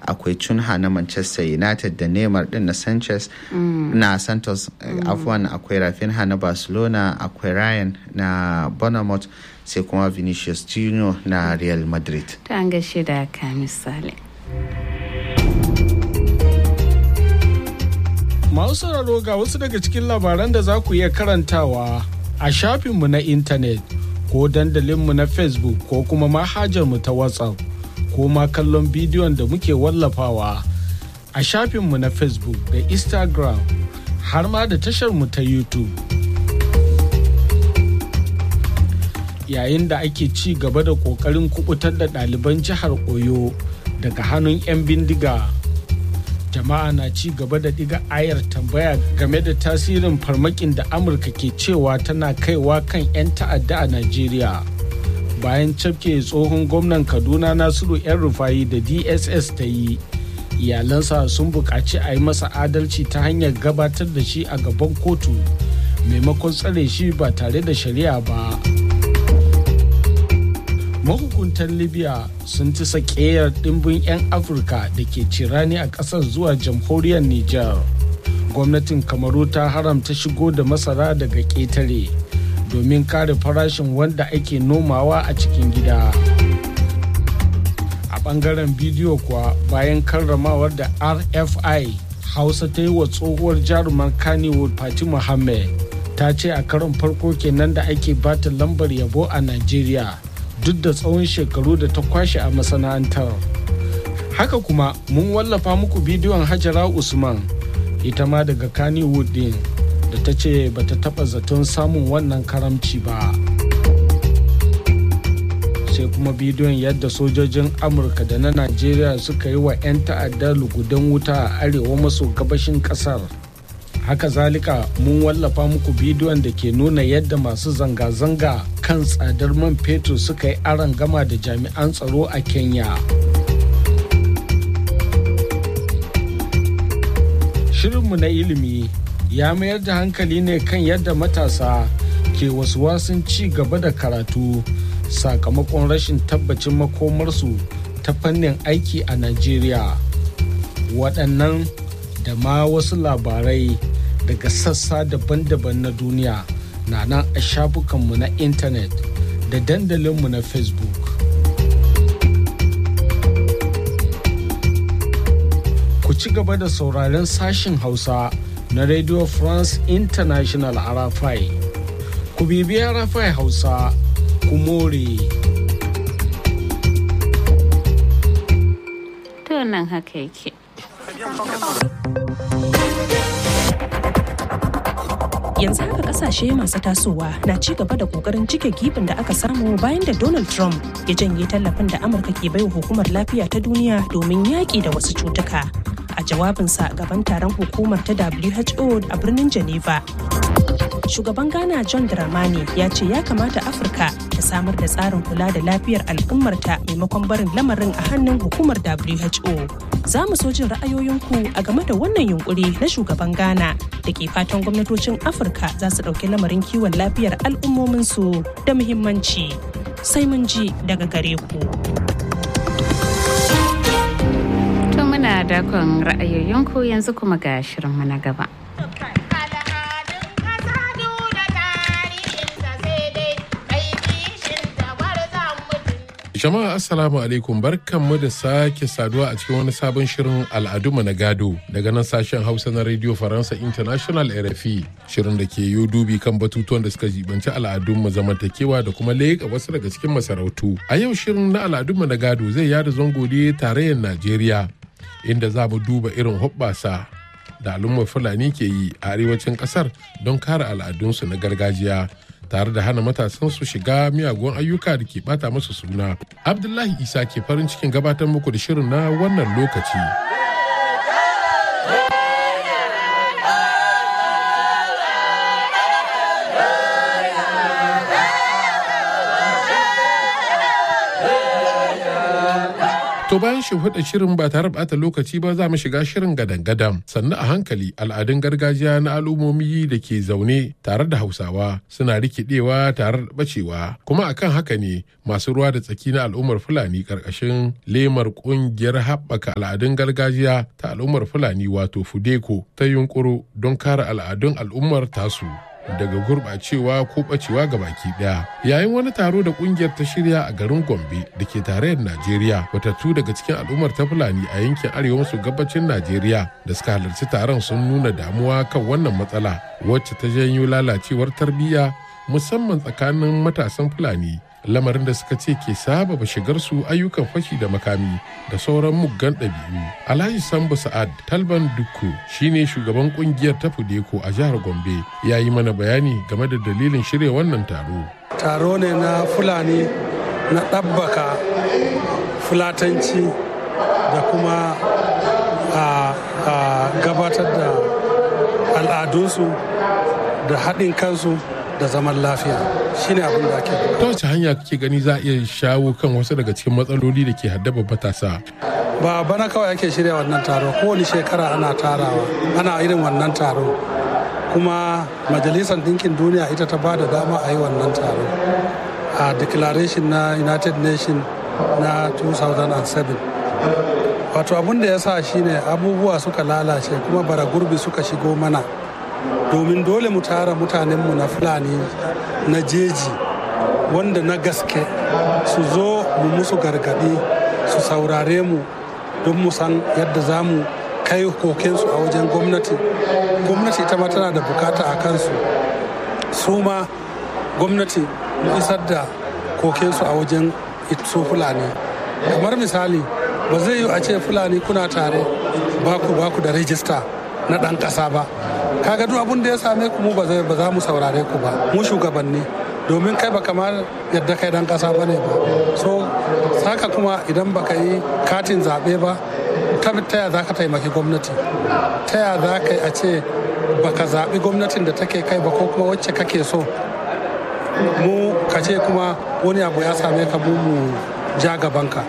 akwai cunha na manchester united da neymar din na sanchez na santos afuwan akwai rafinha na barcelona akwai ryan na bournemouth sai kuma vinicius junior na real madrid ta an gaishe da ka misali Masu sauraro ga wasu daga cikin labaran da za ku iya karantawa a shafinmu na intanet ko dandalinmu na Facebook ko kuma manhajarmu ta WhatsApp ko ma kallon bidiyon da muke wallafawa a shafinmu na Facebook da Instagram har ma da tasharmu ta YouTube. Yayin da ake ci gaba da ƙoƙarin kubutar da ɗaliban jihar Oyo daga hannun 'yan bindiga. jama'a na ci gaba da diga ayar tambaya game da tasirin farmakin da amurka ke cewa tana kaiwa kan 'yan ta'adda a najeriya bayan cafke tsohon gwamnan kaduna nasiru 'yan rufayi da dss ta yi iyalansa sun buƙaci a yi masa adalci ta hanyar gabatar da shi a gaban kotu maimakon tsare shi ba tare da shari'a ba mahukuntan libya sun ci sakeyar dimbin 'yan afirka da ke cirani a ƙasar zuwa jamhuriyar niger gwamnatin kamaru ta haramta shigo da masara daga ƙetare domin kare farashin wanda ake nomawa a cikin gida a ɓangaren bidiyo kuwa bayan karramawar da rfi hausa ta yi wa tsohuwar jarumar kannywood fati muhammad ta ce a karon farko kenan da ake bata lambar yabo a nigeria duk da tsawon shekaru da ta kwashe a masana'antar haka kuma mun wallafa muku bidiyon hajara usman ita ma daga kannywood din da ta ce bata taba zaton samun wannan karamci ba sai kuma bidiyon yadda sojojin amurka da na najeriya suka yi wa 'yan ta'addar lugudan wuta a arewa maso gabashin kasar haka zalika mun wallafa muku bidiyon da ke nuna yadda masu zanga-zanga kan tsadar man fetur suka yi aron gama da jami'an tsaro a kenya shirinmu na ilimi ya mayar da hankali ne kan yadda matasa ke wasu wasun ci gaba da karatu sakamakon rashin tabbacin makomarsu ta fannin aiki a najeriya waɗannan da ma wasu labarai daga sassa daban-daban na duniya na nan a shafukanmu na intanet da dandalinmu na facebook ku ci gaba da sauraren sashin hausa na radio france international arafai ku bibi arafai hausa ku more to nan haka yake yanzu haka kasashe masu tasowa na ci gaba da kokarin cike gibin da aka samu bayan da donald trump ya janye tallafin da amurka ke baiwa hukumar lafiya ta duniya domin yaƙi da wasu cutuka a jawabinsa gaban taron hukumar ta who a birnin geneva shugaban ghana john dramani ya ce ya kamata afirka ta samar da tsarin kula da lafiyar al'ummarta maimakon barin lamarin a hannun hukumar who za mu so jin ra'ayoyinku a game da wannan yunkuri na shugaban ghana da ke fatan gwamnatocin afirka za su ɗauki lamarin kiwon lafiyar al'ummominsu da muhimmanci sai mun ji daga gare ku to muna dakon ra'ayoyinku yanzu kuma ga shirinmu na gaba Jama'a Assalamu alaikum barkanmu da sake saduwa a cikin wani sabon shirin al'adunmu na gado daga nan sashen Hausa na Radio Faransa International RFI shirin da ke yi dubi kan batutuwan da suka jibanci al'adunmu zamantakewa da kuma leƙa wasu daga cikin masarautu. A yau shirin na al'adunmu na gado zai yada zango ne tarayyar Najeriya inda za mu duba irin hoɓɓasa da al'ummar Fulani ke yi a arewacin ƙasar don kare al'adunsu na gargajiya. tare da hana matasan su shiga miyagun ayyuka da ke bata masu suna. Abdullahi Isa ke farin cikin gabatar muku da shirin na wannan lokaci. To To bayan shimfiɗa shirin ba tare ɓata lokaci ba za mu shiga shirin gadan-gadan sannan a hankali al'adun gargajiya na al'ummomi da ke zaune tare da hausawa suna rikidewa tare da bacewa kuma akan haka ne masu ruwa da tsaki na al'ummar fulani ƙarƙashin lemar ƙungiyar haɓaka al'adun gargajiya ta al'ummar fulani wato fudeko ta yunkuro don kare al'adun al'ummar tasu. daga gurɓacewa ko ɓacewa ga baki ɗaya yayin wani taro da ƙungiyar ta shirya a garin gombe da ke tarayyar najeriya watattu daga cikin al'ummar ta fulani a yankin arewa maso gabacin najeriya da suka halarci taron sun nuna damuwa kan wannan matsala wacce ta janyo lalacewar tarbiyya musamman tsakanin matasan fulani lamarin da suka ce ke sababa shigar su ayyukan fashi da makami da sauran muggan ɗabi'u. Alhaji Sambu Sa'ad Talban Dukku shine shugaban kungiyar ta Fudeko a jihar Gombe ya yi mana bayani game da dalilin shirya wannan taro. Taro ne na Fulani na ɗabbaka fulatanci da kuma a gabatar da al'adunsu da haɗin kansu da zaman lafiya shine abin da ake ta wace hanya kake gani za a iya shawo kan wasu daga cikin matsaloli da ke haddaba matasa ba bana kawai ake shirya wannan taro kowane shekara ana tarawa ana irin wannan taro kuma majalisar ɗinkin duniya ita ta ba da dama a yi wannan taro a declaration na united nations na 2007 wato abin da ya sa shine abubuwa suka lalace kuma bara gurbi suka shigo mana domin dole mu tara mutanenmu na fulani na jeji wanda na gaske su zo mu musu gargadi su saurare mu don mu san yadda za mu kai kokensu a wajen gwamnati gwamnati ita ma tana da bukata a kansu su ma gwamnati mu isar da kokensu a wajen su fulani kamar misali ba zai yi a ce fulani kuna tare baku baku da rijista na ɗan ƙasa ba kaga duk abin da ya same ku mu ba za mu saurare ku ba mu shugabanni domin kai ba kamar yadda kai dan kasa bane ba so saka kuma idan baka yi katin zaɓe ba ta ya za ka taimaki gwamnati ta ya za ka yi a ce baka zaɓi gwamnatin da take kai ba ko kuma wacce kake so mu ka ce kuma wani abu ya same ka mu mu ja gabanka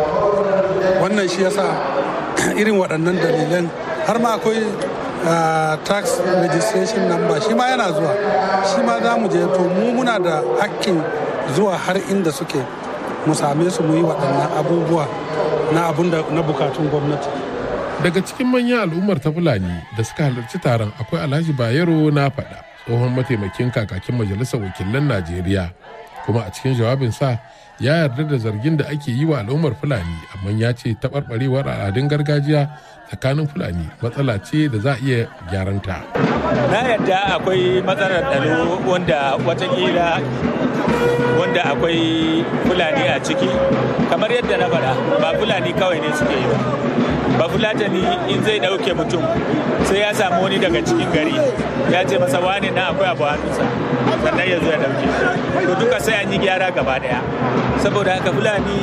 wannan shi yasa irin waɗannan dalilan har ma akwai Uh, tax registration number shi ma yana zuwa shi ma za mu je to mu muna da hakkin zuwa har inda suke mu same su mu yi waɗannan abubuwa na abun da na bukatun gwamnati daga cikin manyan al'ummar ta fulani da suka halarci taron akwai alhaji bayero na faɗa tsohon mataimakin kakakin majalisar wakilan najeriya kuma a cikin jawabinsa ya yarda da zargin da ake yi wa al'ummar fulani amma ya ce taɓarɓarewar al'adun gargajiya tsakanin fulani matsala ce da za a iya gyaranta. na yarda akwai matsalar tsaro wanda watakila wanda akwai fulani a ciki kamar yadda na faɗa ba fulani kawai ne suke yi ba ba fulatani in zai ɗauke mutum sai ya samu wani daga cikin gari ya ce masa wani na akwai abu hannunsa sannan ya zo ya ɗauke to duka sai an yi gyara gaba ɗaya saboda haka fulani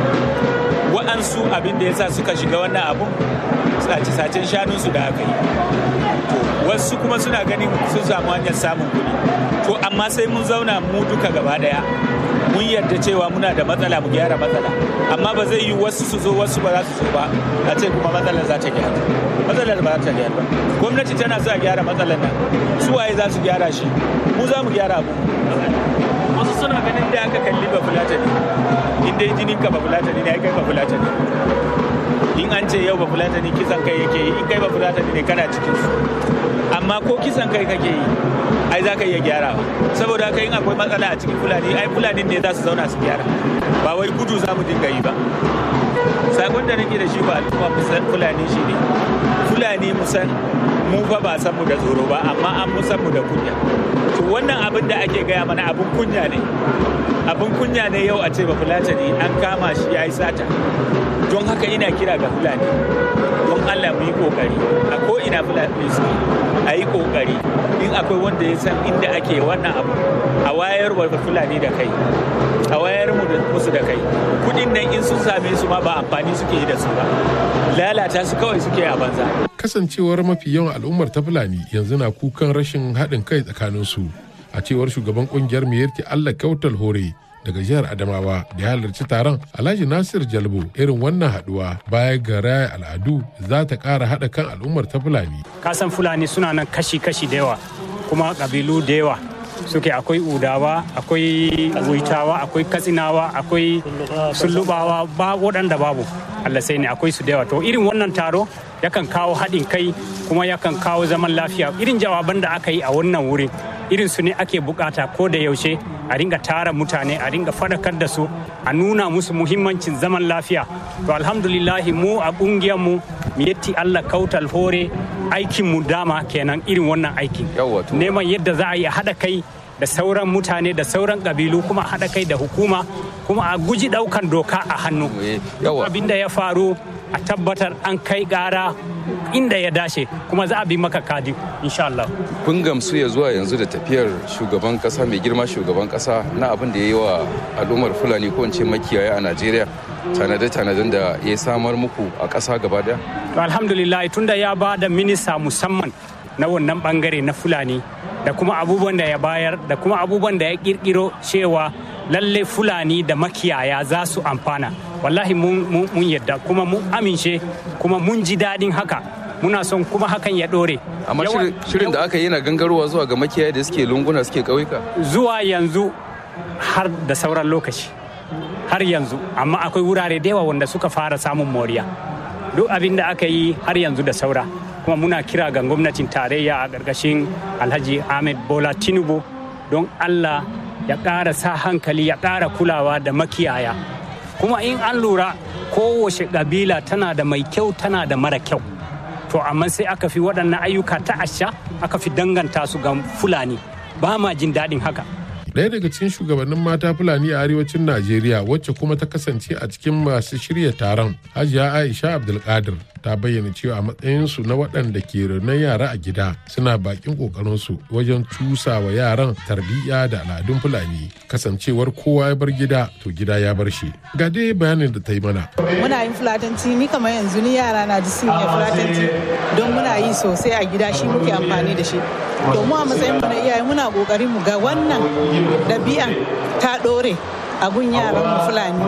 wa'ansu abin da ya sa suka shiga wannan abun sace-sacen shanunsu da aka yi wasu kuma suna ganin sun samu hanyar samun kuɗi to amma sai mun zauna mu duka gaba daya mun yarda cewa muna da matsala mu gyara matsala amma ba zai yi wasu su zo wasu ba za su zo ba a ce kuma matsalar za ta gyara matsalar ba za ta gyara ba gwamnati tana sa gyara matsalar nan su waye za su gyara shi mu za mu gyara abu wasu suna ganin da aka kalli ba fulatani in dai jinin ka ba fulatani ne kai ba fulatani in an ce yau ba fulatani kisan kai yake yi in kai ba fulatani ne kana cikin su amma ko kisan kai kake yi ai za ka iya gyara saboda haka in akwai matsala a cikin fulani ai fulani ne za su zauna su gyara ba wai gudu za mu dinga yi ba sakon da nake da shi ba al'umma musan fulani shi ne fulani musan mu fa ba san mu da tsoro ba amma an musan mu da kunya to wannan abin da ake gaya mana abin kunya ne abin kunya ne yau a ce ba fulatani an kama shi ya yi sata don haka ina kira ga fulani don allah mu yi kokari a ko ina fulani su a yi kokari in akwai wanda ya san inda ake wannan abu a wayar wa fulani da kai a wayar musu da kai kudin nan in sun same su ma ba amfani suke yi da su ba lalata su kawai suke a banza kasancewar mafi yawan al'ummar ta fulani yanzu na kukan rashin haɗin kai tsakanin su a cewar shugaban kungiyar miyarki allah kautal hore daga jihar adamawa da ya halarci taron alhaji nasir jalbo irin wannan haduwa baya ga raya al'adu za ta kara haɗa kan al'ummar ta fulani kasan fulani suna nan kashi-kashi da yawa kuma kabilu da yawa suke akwai udawa akwai wuitawa akwai katsinawa akwai sullubawa ba waɗanda babu allah sai ne akwai su da yawa to irin wannan taro yakan kawo haɗin kai kuma yakan kawo zaman lafiya irin jawaban da aka yi a wannan wurin irin su ne ake bukata ko da yaushe a ringa tara mutane a ringa faɗakar da su a nuna musu muhimmancin zaman lafiya to alhamdulillahi mu a ƙungiyar mu yetti allah kautal hore aikin mu dama kenan irin wannan aikin neman yadda za a yi haɗa kai da sauran mutane da sauran ƙabilu kuma haɗa kai da hukuma kuma a guji ɗaukan doka a hannu abin da ya faru a tabbatar an kai gara inda ya dace kuma za a bi maka kadi insha Allah. Kun gamsu ya zuwa yanzu da tafiyar shugaban kasa mai girma shugaban kasa na abin da ya yi wa al'ummar Fulani ko ce makiyaya a Najeriya tanade-tanaden da ya samar muku a ƙasa gaba daya? To alhamdulillah tunda ya ba da minista musamman na wannan bangare na Fulani da kuma abubuwan da ya bayar da kuma abubuwan da ya kirkiro cewa lalle Fulani da makiyaya za su amfana. wallahi mun yadda kuma mun amince kuma mun ji daɗin haka muna son kuma hakan ya ɗore. amma shirin da aka yi na gangarowa zuwa ga makiyaya da suke lunguna suke ƙauyuka zuwa yanzu har da sauran lokaci har yanzu amma akwai wurare da yawa wanda suka fara samun moriya duk abin da aka yi har yanzu da saura kuma muna kira ga gwamnatin tarayya a ƙarƙashin alhaji ahmed bola tinubu don allah ya ƙara sa hankali ya ƙara kulawa da makiyaya kuma in an lura kowace ƙabila tana da mai kyau tana da mara kyau to amma sai aka fi waɗannan ayyuka ta asha aka fi danganta su ga fulani ba ma jin daɗin haka Ɗaya daga cikin shugabannin mata Fulani a arewacin Najeriya wacce kuma ta kasance a cikin masu shirya taron Hajiya Aisha Abdulkadir ta bayyana cewa a matsayinsu na waɗanda ke renon yara a gida suna bakin ƙoƙarinsu wajen cusa wa yaran tarbiyya da al'adun Fulani kasancewar kowa ya bar gida to gida ya bar shi. Ga dai bayanin da ta yi mana. Muna yin fulatanci ni kamar yanzu ni yara na ji sun yi fulatanci don muna yi sosai a gida shi muke amfani da shi. To mu a matsayin mu na iyaye muna ƙoƙarin mu ga wannan ɗabi'an ta ɗore a gun yaran mu fulani.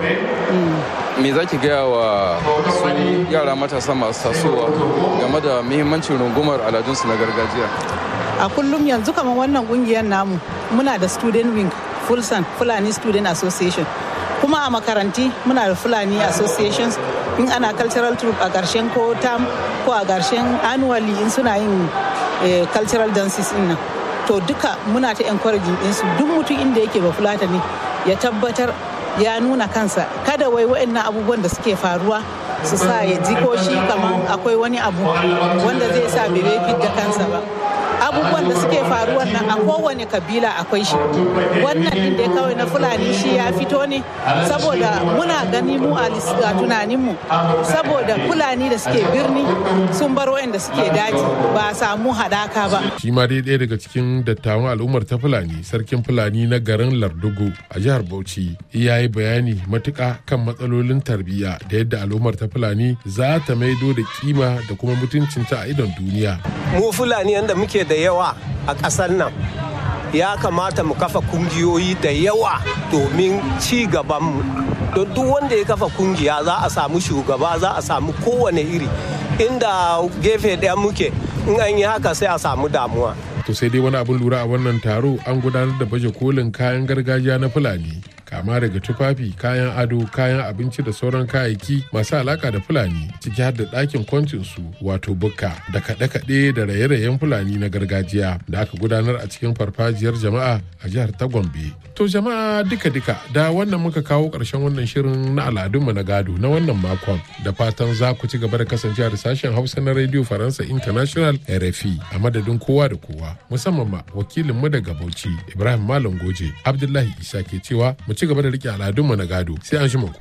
me za ki gaya wa su yara matasa masu tasowa game da muhimmancin rungumar aladunsu na gargajiya a kullum yanzu kamar wannan kungiyar namu muna da student wing fulsan fulani student association kuma a makaranti muna da fulani associations in ana cultural troop a ƙarshen ko tam ko a ƙarshen annually in suna yin cultural dances in nan to duka muna ta encouraging ɗinsu duk mutum inda yake ba fulata ne ya tabbatar ya nuna kansa kada wai wa'annan abubuwan da suke faruwa su sa ya ji ko shi kamar akwai wani abu wanda zai sa bai da kansa ba abubuwan da suke faruwar nan a kowane kabila akwai shi wannan din dai kawai na fulani shi ya fito ne saboda muna gani mu a tunaninmu saboda fulani da suke birni sun bar wa'anda suke daji ba a samu hadaka ba shi ma dai ɗaya daga cikin dattawan al'ummar ta fulani sarkin fulani na garin lardugo a jihar bauchi ya yi bayani matuƙa kan matsalolin tarbiyya da yadda al'ummar ta fulani za ta maido da kima da kuma mutuncinta a idon duniya mu fulani yadda muke da yawa a ƙasar nan ya kamata mu kafa kungiyoyi da yawa domin ci gabanmu don duk wanda ya kafa kungiya za a samu shugaba za a samu kowane iri inda gefe ɗaya muke in an yi haka sai a samu damuwa to sai dai wani abin lura a wannan taro an gudanar da baje kolin kayan gargajiya na fulani kama daga tufafi kayan ado kayan abinci da sauran kayayyaki masu alaka da fulani ciki har da ɗakin kwancinsu wato bukka da kaɗe-kaɗe da raye-rayen fulani na gargajiya da aka gudanar a cikin farfajiyar jama'a a jihar ta gombe to jama'a duka-duka da wannan muka kawo ƙarshen wannan shirin na al'adunmu na gado na wannan makon da fatan za ku ci gaba da kasancewa da sashen hausa na radio faransa international rfi a madadin kowa da kowa musamman ma wakilinmu daga bauchi ibrahim malam goje abdullahi isa ke cewa mu ci gaba da rike al'adunmu na gado sai an shi ku.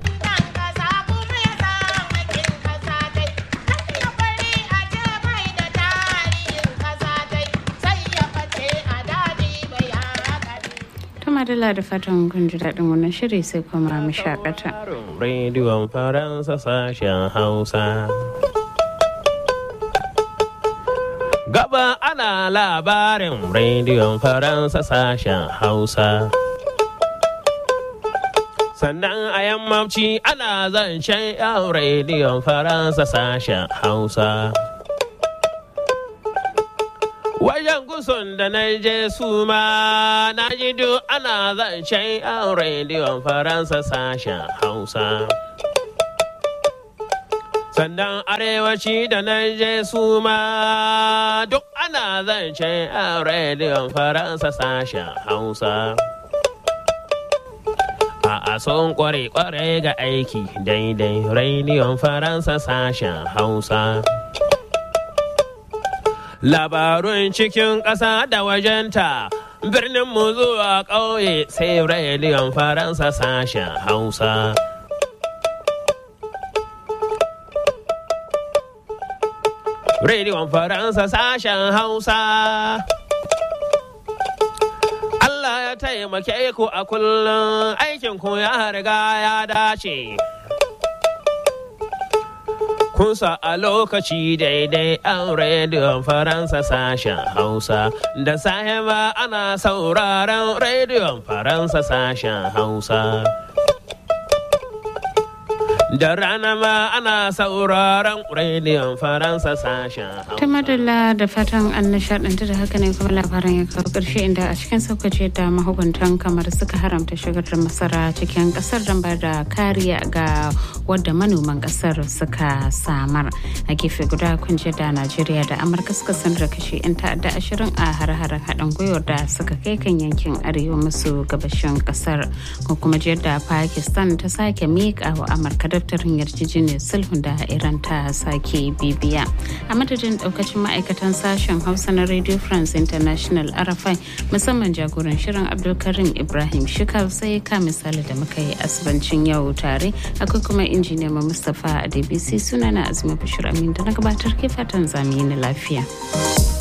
madalla da fatan kun ji daɗin wannan shiri sai kuma mu shakata. Rediyon Faransa sashen Hausa. Gaba ana labarin rediyon Faransa sashen Hausa. sannan a yammaci ana zancen yan rediyon faransa sashen hausa wajen gusun da na je su ma na ji duk ana zancen yan rediyon faransa sashen hausa sannan arewaci da na je su ma duk ana zancen yan rediyon faransa sashen hausa a son kware-kware ga aiki daidai rediyon faransa sashen hausa labarun cikin ƙasa da wajenta birnin mu zuwa ƙauye sai rediyon faransa sashen hausa rediyon faransa sashen hausa Allah ya taimake ku a kullum aikin ku ya riga ya dace. Kunsa a lokaci daidai an rediyon Faransa sashen Hausa, da sahiba ana sauraron rediyon Faransa sashen Hausa. Da rana ma ana sauraron rediyon Faransa sashen Hausa. ta madalla da fatan an nishadantu da haka ne kuma labaran ya kawo ƙarshe inda a cikin saukace da mahukuntan kamar suka haramta shigar da masara cikin ƙasar don ba da kariya ga wadda manoman ƙasar suka samar a gefe guda kunje da najeriya da amurka suka sanar da kashe 'yan ta'adda ashirin a har-haren haɗin gwiwar da suka kai kan yankin arewa maso gabashin ƙasar ko kuma jiyar da pakistan ta sake miƙa wa amurka daftarin yarjejeniyar sulhun da iran ta sake bibiya a madadin daukacin ma'aikatan sashen hausa na radio france international arafai musamman jagoran shirin abdulkarim ibrahim shikal sai ka misali da muka yi asibancin yau tare akwai kuma injiniya mustapha a dbc sunana azumi bashir amin da na gabatar ke fatan zamani na lafiya.